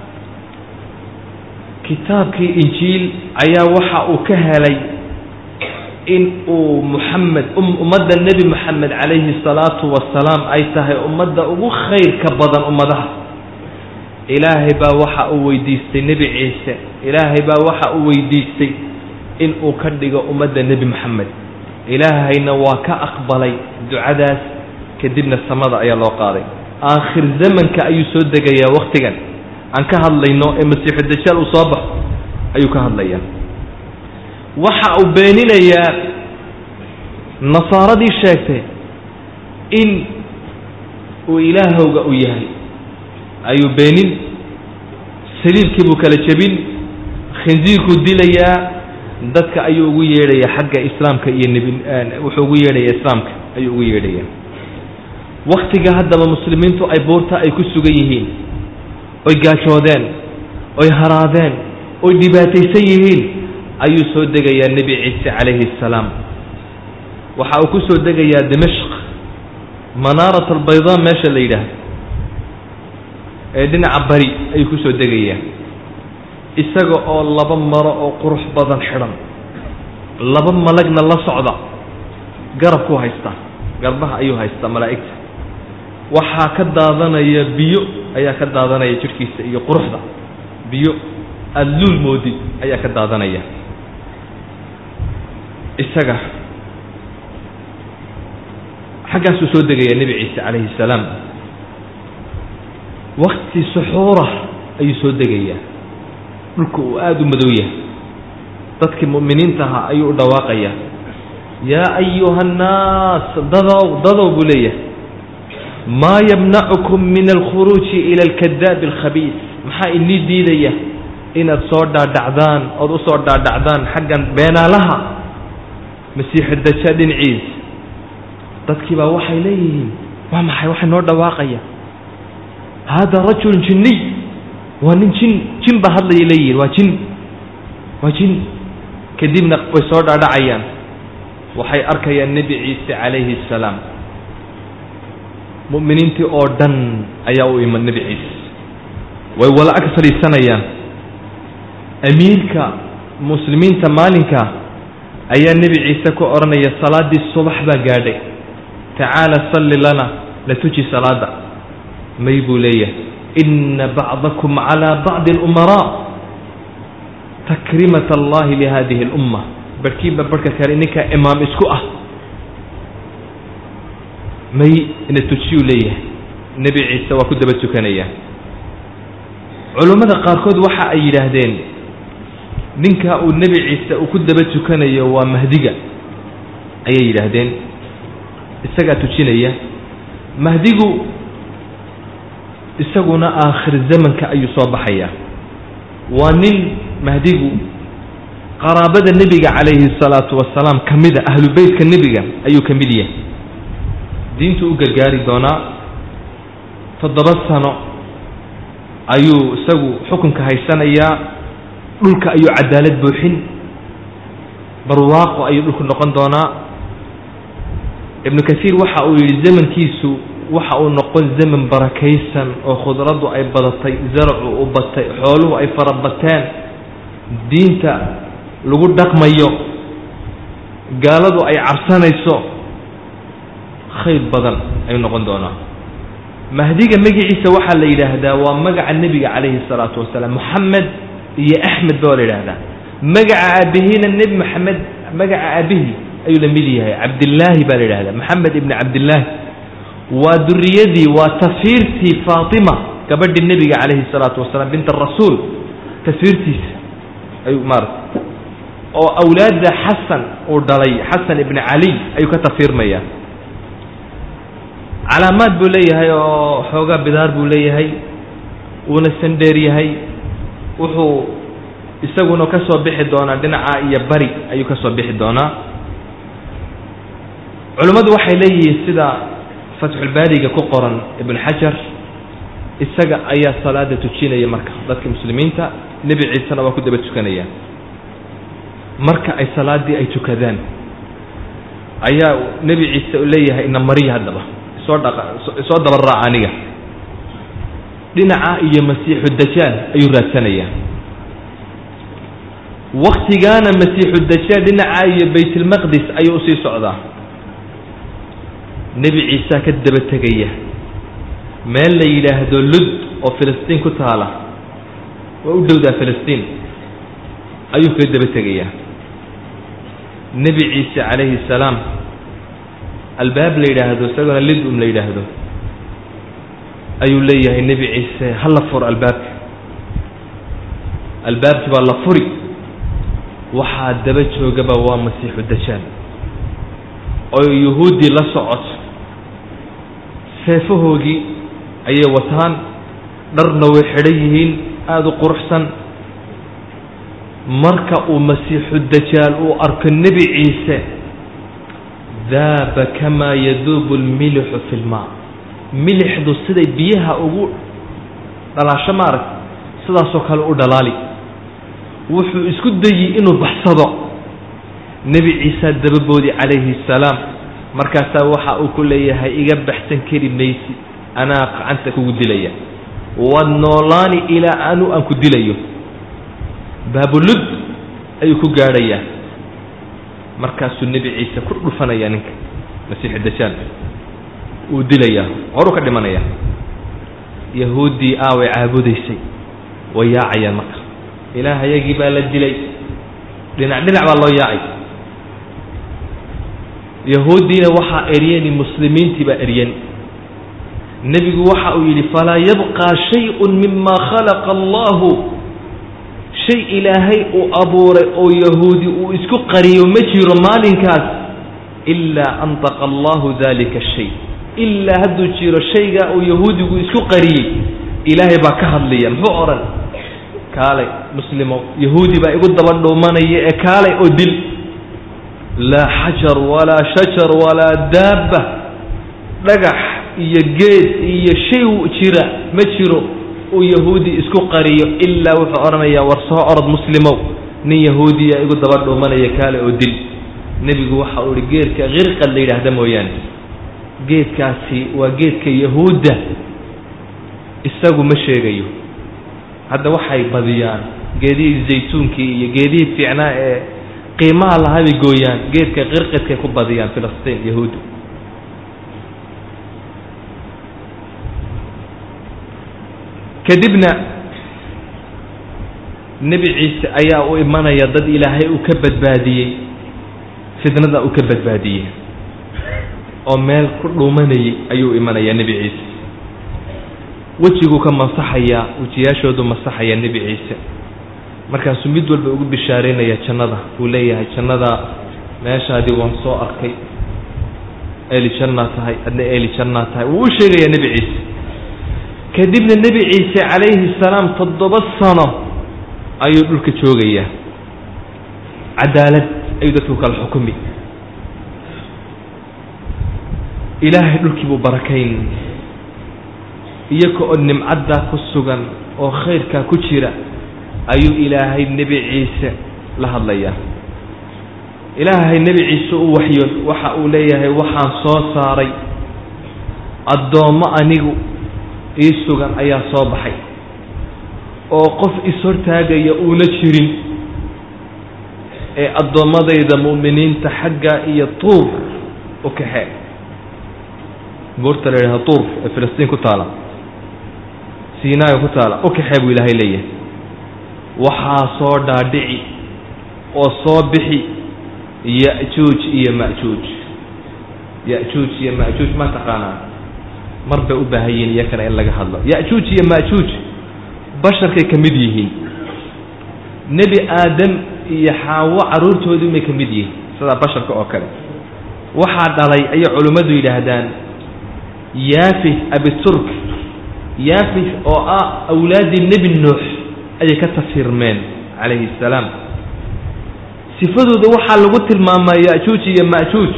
kitaabkii injiil ayaa waxa uu ka helay in uu muxamed ummadda nebi moxamed calayhi salaatu wasalaam ay tahay ummadda ugu khayrka badan ummadaha ilaahay baa waxa uu weydiistay nebi ciise ilaahay baa waxa uu weydiistay in uu ka dhigo ummadda nebi moxamed ilaahayna waa ka aqbalay ducadaas kadibna samada ayaa loo qaaday aakhir zamanka ayuu soo degayaa wakhtigan aan ka hadlayno ee masiixu dajaal uu soo baxo ayuu ka hadlayaa waxa uu beeninayaa nasaaradii sheegtay in uu ilaahowga u yahay ayuu beenin saliibkii buu kala jebin khinsiirkuu dilayaa dadka ayuu ugu yeedhayaa xagga islaamka iyo nebi wuxuu ugu yeedhayaa islaamka ayuu ugu yeedhayaa waktiga haddaba muslimiintu ay buurta ay ku sugan yihiin oy gaajoodeen oy haraadeen oy dhibaataysan yihiin ayuu soo degayaa nebi ciise calayhi assalaam waxa uu ku soo degayaa dimashq manaarat albaydaa meesha la yidhaahdo ee dhinaca bari ayuu ku soo degayaa isaga oo laba maro oo qurux badan xidhan laba malagna la socda garabkuu haystaa garbaha ayuu haystaa malaa'igta waxaa ka daadanaya biyo ayaa ka daadanaya jidhkiisa iyo quruxda biyo aada luul moodid ayaa ka daadanaya isaga xaggaasuu soo degaya nebi ciise calayhi salaam wakti suxuura ayuu soo degayaa dhulka uu aada u madow yahay dadkii mu'miniinta ahaa ayuu u dhawaaqayaa yaa ayuha annaas dadow dadow buu leeyahay maa yamnacukum min alkhuruuji ila alkadaabi alkhabiis maxaa inii diidaya inaad soo dhaadhacdaan ood u soo dhaadhacdaan xaggan beenaalaha masiixu dajaal dhinaciisa dadkii baa waxay leeyihiin waa maxay waxay noo dhawaaqaya hada rajulun jinniy waa nin jin jin baa hadlayay leeyihiin waa jin waa jin kadibna way soo dhaadhacayaan waxay arkayaan nebi ciise calayhi assalaam mu'miniintii oo dhan ayaa u iman nebi ciise way wala ag fadhiisanayaan amiirka muslimiinta maalinka ayaa nebi ciise ku odhanaya salaaddii subax baa gaadhay tacaala salli lana la tuji salaada may buu leeyahay ina bacdakum calaa bacdi alumaraa takrimat allahi lihadihi alumma barhkiiba barhka kale ninkaa imaam isku ah may ina tujiyuu leeyahay nebi ciise waa ku daba tukanaya culummada qaarkood waxa ay yidhaahdeen ninka uu nebi ciise uu ku daba tukanayo waa mahdiga ayay yidhaahdeen isagaa tujinaya mahdigu isaguna aakhir zamanka ayuu soo baxaya waa nin mahdigu qaraabada nebiga calayhi salaatu wasalaam ka mida ahlu beytka nebiga ayuu ka mid yahay diintu u gargaari doonaa toddoba sano ayuu isagu xukunka haysanayaa dhulka ayuu cadaalad buuxin barwaaqo ayuu dhulku noqon doonaa ibnu kasiir waxa uu yidhi zamankiisu waxa uu noqon zaman barakaysan oo khudraddu ay badatay zaracu u batay xooluhu ay farabateen diinta lagu dhaqmayo gaaladu ay cabsanayso khayr badan ayuu noqon doonaa mahdiga magaciisa waxaa la yidhaahdaa waa magaca nebiga calayhi salaatu wasalaam moxamed iyo axmed ba waa la yidhaahdaa magaca aabihiina nebi moxamed magaca aabihii ayuu la mid yahay cabdillaahi baa la yidhahdaa moxamed ibni cabdillaahi waa duriyadii waa tasfiirtii faatima gabadhii nebiga calayhi salaatu wasalaam bint arasuul tasfiirtiisa ayuu maarata oo awlaadda xasan uu dhalay xasan ibni caliy ayuu ka tasfiirmayaa calaamaad buu leeyahay oo xoogaa bidaar buu leeyahay wuuna sandheer yahay wuxuu isaguna ka soo bixi doonaa dhinaca iyo bari ayuu ka soo bixi doonaa culimmadu waxay leeyihiin sida fatxulbaariga ku qoran ibn xajar isaga ayaa salaada tujinaya marka dadka muslimiinta nebi ciisena waa ku daba tukanaya marka ay salaaddii ay tukadaan ayaa nebi ciise u leeyahay ina mariya haddaba isoo dhaqa isoo daba raaca aniga dhinaca iyo masiixu dajaal ayuu raadsanayaa waktigaana masiixu dajaal dhinaca iyo baytulmaqdis ayuu usii socdaa nebi ciisaa ka daba tegaya meel la yidhaahdo lud oo filistiin ku taala waa u dhowdaa filistiin ayuu kaga daba tegayaa nebi ciise calayhi salaam albaab la yidhaahdo isagona lidum la yidhaahdo ayuu leeyahay nebi ciise hala fur albaabka albaabkii baa la furi waxaa daba joogaba waa masiixu dajaal oo yuhuuddii la socoto seefahoogii ayay wataan dharna way xidhan yihiin aada u quruxsan marka uu masiixu dajaal uu arko nebi ciise daaba kamaa yaduubu lmilixu fi lmaa milixdu siday biyaha ugu dhalaasho maarag sidaasoo kale u dhalaali wuxuu isku dayi inuu baxsado nebi ciisa dababoodi calayhi assalaam markaasaa waxa uu ku leeyahay iga baxsan kari maysi anaa gacanta kugu dilaya waad noolaani ilaa anu aan ku dilayo baabulud ayuu ku gaadhayaa markaasuu nebi ciise ku dhufanaya ninka masiixu dajaal wuu dilayaa horuu ka dhimanaya yahuuddii aaway caabudaysay way yaacayaan marka ilaahayagii baa la dilay dhinac dhinac baa loo yaacay yahuuddiina waxaa eryani muslimiintii baa eryani nebigu waxa uu yidhi falaa yabqaa shay-un mima khalaqa allahu shay ilaahay uu abuuray oo yahuudi uu isku qariyo ma jiro maalinkaas ilaa antaqa allahu dalika shay ilaa hadduu jiro shaygaa uu yahuudigu isku qariyey ilaahay baa ka hadlaya muxuu odhan kaalay muslimow yahuudi baa igu daba dhuumanaya ee kaalay oo dil laa xajar walaa shajar walaa daabba dhagax iyo geed iyo shay jira ma jiro uu yahuudi isku qariyo ilaa wuxuu odhanayaa war soo orod muslimow nin yahuudiya igu daba dhuumanaya kaale oo dil nebigu waxa uu ihi geedka kirqad la yidhaahda mooyaane geedkaasi waa geedka yahuudda isagu ma sheegayo hadda waxay badiyaan geedihii zaytuunkii iyo geedihii fiicnaa ee qiimaha lahaa bay gooyaan geedka qirqidkay ku badiyaan filistiin yahuuddu kadibna nebi ciise ayaa u imanaya dad ilaahay uu ka badbaadiyey fitnada uu ka badbaadiyey oo meel ku dhuumanayay ayuu imanayaa nebi ciise wejiguu ka masaxayaa wejiyaashoodu masaxayaa nebi ciise markaasuu mid walba ugu bishaaraynaya jannada uu leeyahay jannada meeshaadii waan soo arkay eeli jannaa tahay adna eeli jannaa tahay wuu u sheegayaa nebi ciise kadibna nebi ciise calayhi salaam toddoba sano ayuu dhulka joogayaa cadaalad ayuu dadku kala xukumi ilaahay dhulkii buu barakayn iyaga oo nimcaddaa ku sugan oo khayrkaa ku jira ayuu ilaahay nebi ciise la hadlayaa ilaahay nebi ciise u waxyo waxa uu leeyahay waxaan soo saaray addoommo anigu ii sugan ayaa soo baxay oo qof is-hortaagaya uuna jirin ee addoommadayda mu'miniinta xagga iyo tuur u kaxee buurta la yidhaha tuur ee filistiin ku taala siinaaga ku taala u kaxee buu ilaahay leeyahay waxaa soo dhaadhici oo soo bixi ya-juuj iyo ma-juuj ya-juuj iyo ma-juuj ma taqaanaa mar bay u baahan yihiin iyakana in laga hadlo ya-juuj iyo ma-juuj basharkay ka mid yihiin nebi aadam iyo xaawo carruurtoodii may ka mid yihiin sidaa basharka oo kale waxaa dhalay ayay culimmadu yidhaahdaan yaafis abiturk yaafis oo ah awlaaddii nebi nuux ayay ka tafirmeen calayhi assalaam sifadooda waxaa lagu tilmaamaa ya-juuj iyo ma-juuj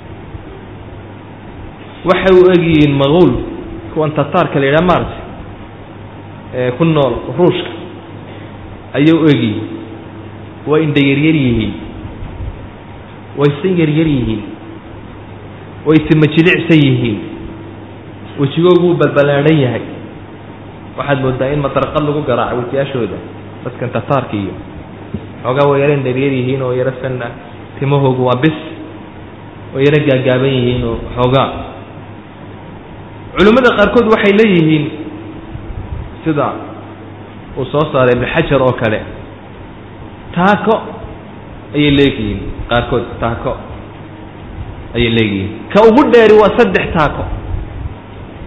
waxay u egyihiin maquul kuwan tataarka la yidhaha maarta ee ku nool ruushka ayay u egyihiin way indha yaryar yihiin way san yaryar yihiin way tima jilicsan yihiin wejigoogu wuu balbalaadhan yahay waxaad moodaa in madarqad lagu garaaco wejiyaashooda dadkan tataarka iyo xoogaa way yaro indharyar yihiin oo yaro sanna timahoogu waa bis way yaro gaagaaban yihiin oo xoogaa culimmada qaarkood waxay leeyihiin sida uu soo saaray ibnu xajar oo kale taako ayay leegihiin qaarkood taako ayay leegihiin ka ugu dheeri waa saddex taako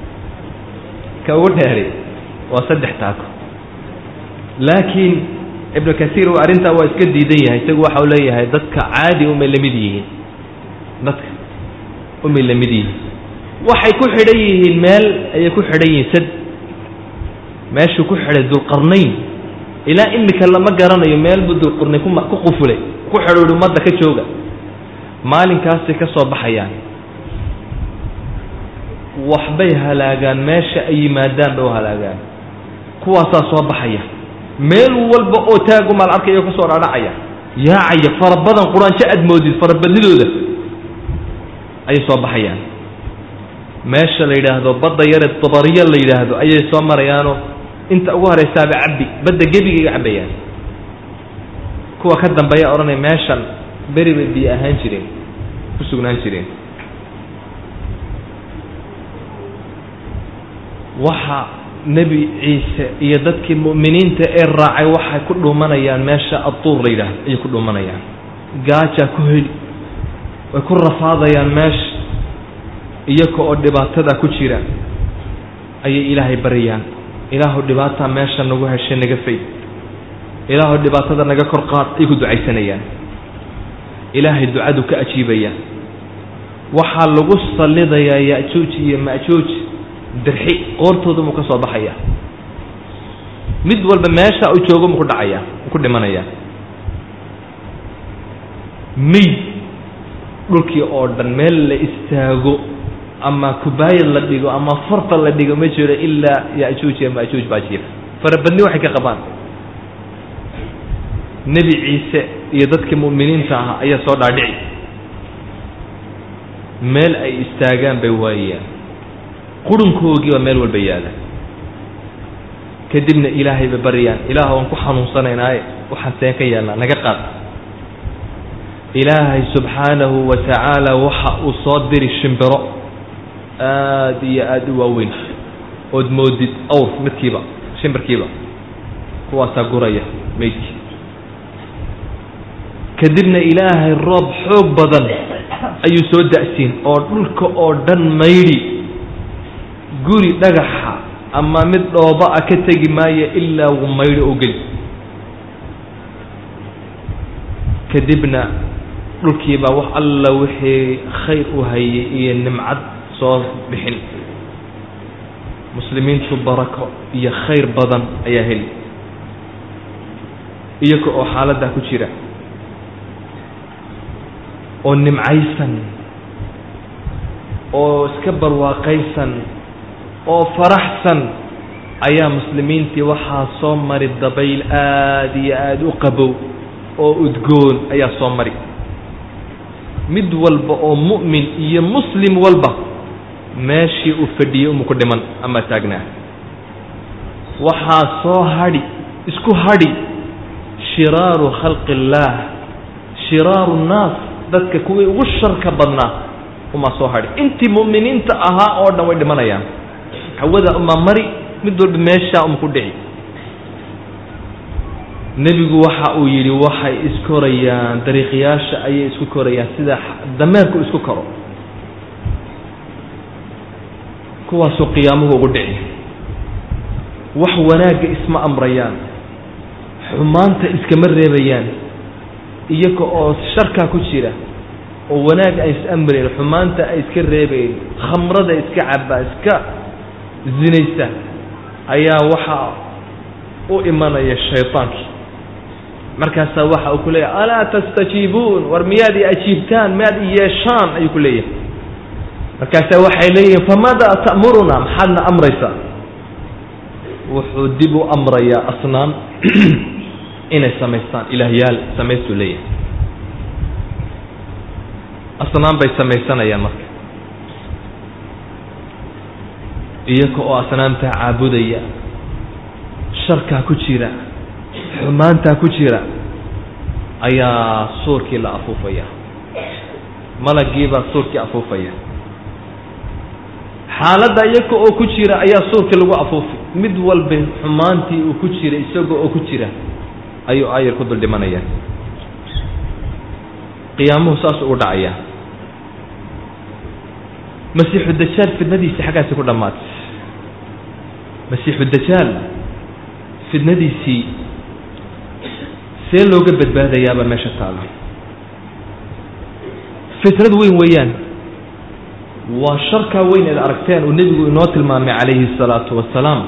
ka ugu dheeri waa saddex taako laakiin ibnu kasiir arrintaa waa iska diidan yahay isagu waxa uu leeyahay dadka caadi umay la mid yihiin dadka umay la mid yihiin waxay ku xidhan yihiin meel ayay ku xidhan yihiin sad meeshuu ku xidhay dulqarnayn ilaa imika lama garanayo meel buu dulqarnayn kuma ku qufulay ku xidhuuhi ummadda ka jooga maalinkaasay ka soo baxayaan waxbay halaagaan meesha ay yimaadaan bay u halaagaan kuwaasaa soo baxaya meel walba oo taagumaal arkayo ka soo dhaadhacaya yaacaya fara badan quraanjo aad moodid farabadnidooda ayay soo baxayaan meesha la yidhaahdo badda yare dabariya la yidhaahdo ayay soo marayaanoo inta ugu horaysaaba cabbi badda gebigayga cabbayaan kuwa ka dambeeya odhanaya meeshan beri bay biyo ahaan jireen ku sugnaan jireen waxa nebi ciise iyo dadkii mu'miniinta ee raacay waxay ku dhuumanayaan meesha adduur la yidhaahdo ayay ku dhuumanayaan gaajaa ku heli way ku rafaadayaan meesha iyaga oo dhibaatada ku jira ayay ilaahay baryaan ilaahu dhibaataa meesha nagu heshay naga fayd ilaahu dhibaatada naga kor qaad ay ku ducaysanayaan ilaahay ducadu ka ajiibaya waxaa lagu sallidayaa ya'juuj iyo ma'juuj dirxi qoortooda muu ka soo baxaya mid walba meesha uu joogo muu ku dhacaya muu ku dhimanaya meyd dhulkii oo dhan meel la istaago ama kubaayad la dhigo ama farta la dhigo ma jiro ilaa ya'juuj iyo ma'juuj baa jiifa farabadni waxay ka qabaan nebi ciise iyo dadkii mu'miniinta ahaa ayaa soo dhaadhici meel ay istaagaan bay waayaan qurunkoogii baa meel walba yaala kadibna ilaahay bay baryaan ilaah waan ku xanuunsanaynaaye waxaan seen ka yeelnaa naga qaad ilaahay subxaanahu wa tacaala waxa uu soo diri shimbiro aada iyo aada u waaweyn ood moodid awr midkiiba shimbirkiiba kuwaasaa guraya meydkii kadibna ilaahay roob xoog badan ayuu soo da'siin oo dhulka oo dhan maydhi guri dhagaxa ama mid dhooba a ka tegi maayo ilaa uu maydho oo geli kadibna dhulkiibaa wax alla wixii khayr u hayay iyo nimcad soo bixin muslimiintu barako iyo khayr badan ayaa heli iyaga oo xaaladdaa ku jira oo nimcaysan oo iska barwaaqaysan oo faraxsan ayaa muslimiintii waxaa soo mari dabayl aada iyo aada u qabow oo udgoon ayaa soo mari mid walba oo mu'min iyo muslim walba meeshii uu fadhiyey umu ku dhiman ama taagnaa waxaa soo hadhi isku hadhi shiraaru khalqi illaah shiraaru nnaas dadka kuwii ugu sharka badnaa umaa soo hadhi intii mu'miniinta ahaa oo dhan way dhimanayaan hawada umaa mari mid walba meeshaa uma ku dhici nebigu waxa uu yidhi waxay iskorayaan dariiqyaasha ayay isku korayaan sida dameerku isku koro kuwaasuu qiyaamuhu ugu dhici wax wanaagga isma amrayaan xumaanta iskama reebayaan iyaga oo sharkaa ku jira oo wanaag ay is amrayn xumaanta ay iska reebayn khamrada iska cabaa iska zinaysa ayaa waxaa u imanaya shaydaankii markaasaa waxa uu ku leeyahay alaa tastajiibuun war miyaad i ajiibtaan miyaad i yeeshaan ayuu ku leeyahay markaasaa waxay leeyihiin famaadaa ta'muruna maxaadna amraysaa wuxuu dib u amrayaa asnaam inay samaystaan ilaahyaal samaystuu leeyahay asnaam bay samaysanayaan marka iyaga oo asnaamtaa caabudaya sharkaa ku jira xumaantaa ku jira ayaa suurkii la afuufaya malagiibaa suurkii afuufaya xaaladda iyaga oo ku jira ayaa suurkii lagu afuufi mid walba xumaantii uu ku jira isaga oo ku jira ayuu aayar ku dul dhimanaya qiyaamuhu saas ugu dhacaya masiixu dajaal fidnadiisii xaggaasi ku dhammaatay masiixu dajaal fidnadiisii see looga badbaadayaabaa meesha taala fitnad weyn weeyaan waa sharkaa weyn eed aragteen uu nebigu inoo tilmaamay calayhi الsalaatu wasalaam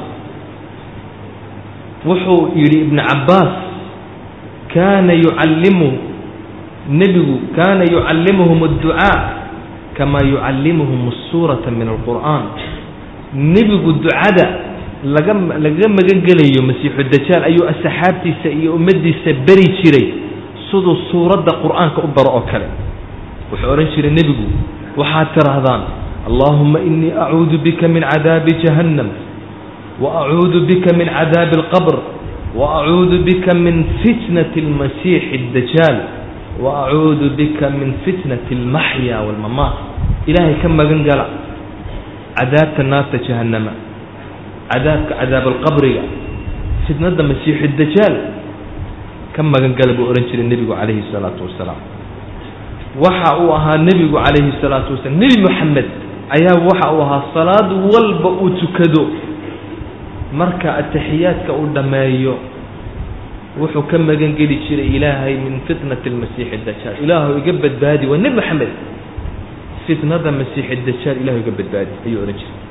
wuxuu yidhi ibnu cabbaas kaana yucallimu nebigu kaana yucallimuhum adducaa kamaa yucallimuhum suurata min alqur'aan nebigu ducada laga lagaga magan gelayo masiixu dajaal ayuu asxaabtiisa iyo ummaddiisa beri jiray siduu suuradda qur'aanka u baro oo kale wuxuu odhan jiray nebigu waxaad tidhaahdaan allaahuma inii acuudu bika min cadaabi jahannam wa acuudu bika min cadaabi alqabr wa acuudu bika min fitnati almasiixi addajaal wa acuudu bika min fitnati almaxya waalmamaat ilaahay ka magan gala cadaabta naarta jahannama cadaabka cadaab alqabriga fitnadda masiixu dajaal ka magan gala buu odhan jiray nebigu calayhi salaatu wasalaam waxa uu ahaa nebigu calayhi salaatu wasalaam nebi moxamed ayaa waxa uu ahaa salaad walba uu tukado marka ataxiyaadka uu dhammeeyo wuxuu ka magan geli jiray ilaahay min fitnati almasiixi dajaal ilaahu iga badbaadi waa nebi moxamed fitnada masiixi dajaal ilahu iga badbaadi ayuu odhan jiray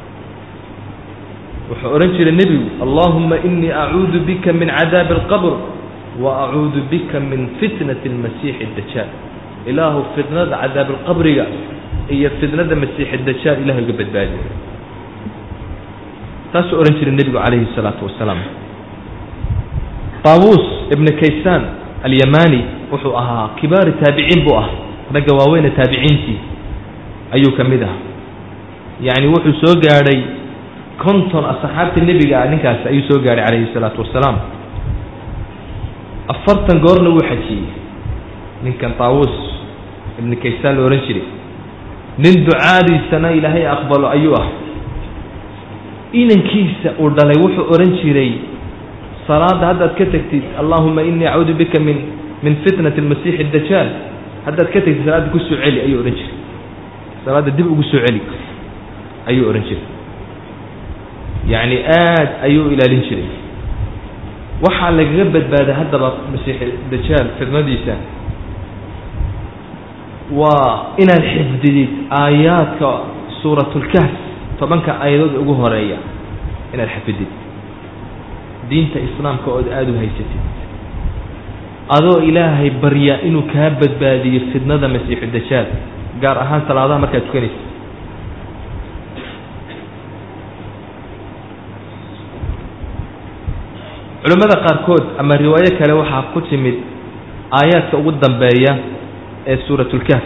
wuxuu odhan jiray nebigu allahuma inii acuudu bika min cadaabi alqabr wa acuudu bika min fitnati almasiixi dajaal ilaahu fitnada cadaab alqabriga iyo fitnada masiixi dajaal ilahu iga badbaadi taasuu odhan jiray nebigu calayhi الsalaatu wasalaam taawuus ibna kaysaan alyamani wuxuu ahaa kibaari taabiciin buu ah ragga waaweyne taabiciintii ayuu ka mid ah yacni wuxuu soo gaadhay konton asxaabta nebiga ah ninkaasi ayuu soo gaadhay calayhi الsalaatu wasalaam afartan goorna wuu xajiyey ninkan taawuus ibna kaysaan la odhan jiray nin ducaadiisana ilaahay aqbalo ayuu ah inankiisa uu dhalay wuxuu odhan jiray salaadda haddaad ka tegtid allahuma inii acuudu bika min min fitnati almasiixi dajaal haddaad ka tegtid salaadda ku soo celi ayuu odhan jiray salaadda dib ugu soo celi ayuu odhan jiray yacni aad ayuu ilaalin jiray waxaa lagaga badbaaday haddaba masiixi dajaal fitnadiisa waa inaad xifdidid aayaadka suuratulkahf tobanka aayadood ugu horeeya inaad xafidid diinta islaamka ood aada u haysatid adoo ilaahay barya inuu kaa badbaadiyo fidnada masiixu dajaal gaar ahaan salaadaha markaad tukanaysa culimmada qaarkood ama riwaayo kale waxaa ku timid aayaadka ugu dambeeya ee suuratulkahf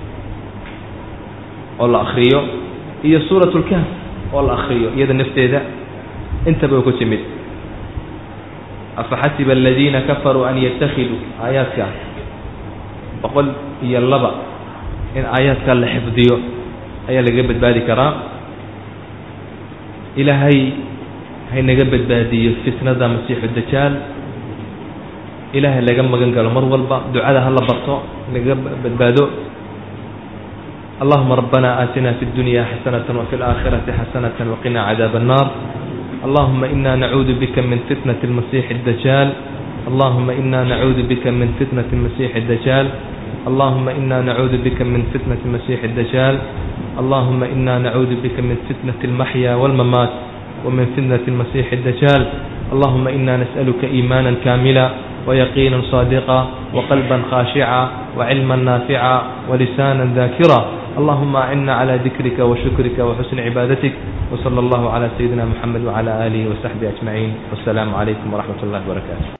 oo la akriyo iyo suuratulkahf oo la akriyo iyada nafteeda intaba way ku timid afaxasiba aladiina kafaruu an yatakiduu aayaadka boqol iyo laba in aayaadka la xifdiyo ayaa lagaga badbaadi karaa ilaahay haynaga badbaadiyo fitnada masiixu dajaal ilaahay laga magan galo mar walba ducada hala barto lagaga badbaado اللهم ربنا آتنا في الدنيا حسنة وفي الآخرة حسنة وقنا عذاب النار اللهم إنا نعوذ بك من فتنة المسيح الدجال اللهم إنا نعوذ بك من فتنة المسيح الدجال اللهم إنا نعوذ بك من فتنة المسيح الدجال اللهم إنا نعوذ بك من فتنة المحيا والممات ومن فتنة المسيح الدجال اللهم إنا نسألك إيمانا كاملا ويقينا صادقا وقلبا خاشعا وعلما نافعا ولسانا ذاكرا اللهم أعنا على ذكرك وشكرك وحسن عبادتك وصلى الله على سيدنا محمد وعلى آله وصحبه أجمعين والسلام عليكم ورحمة الله وبركاته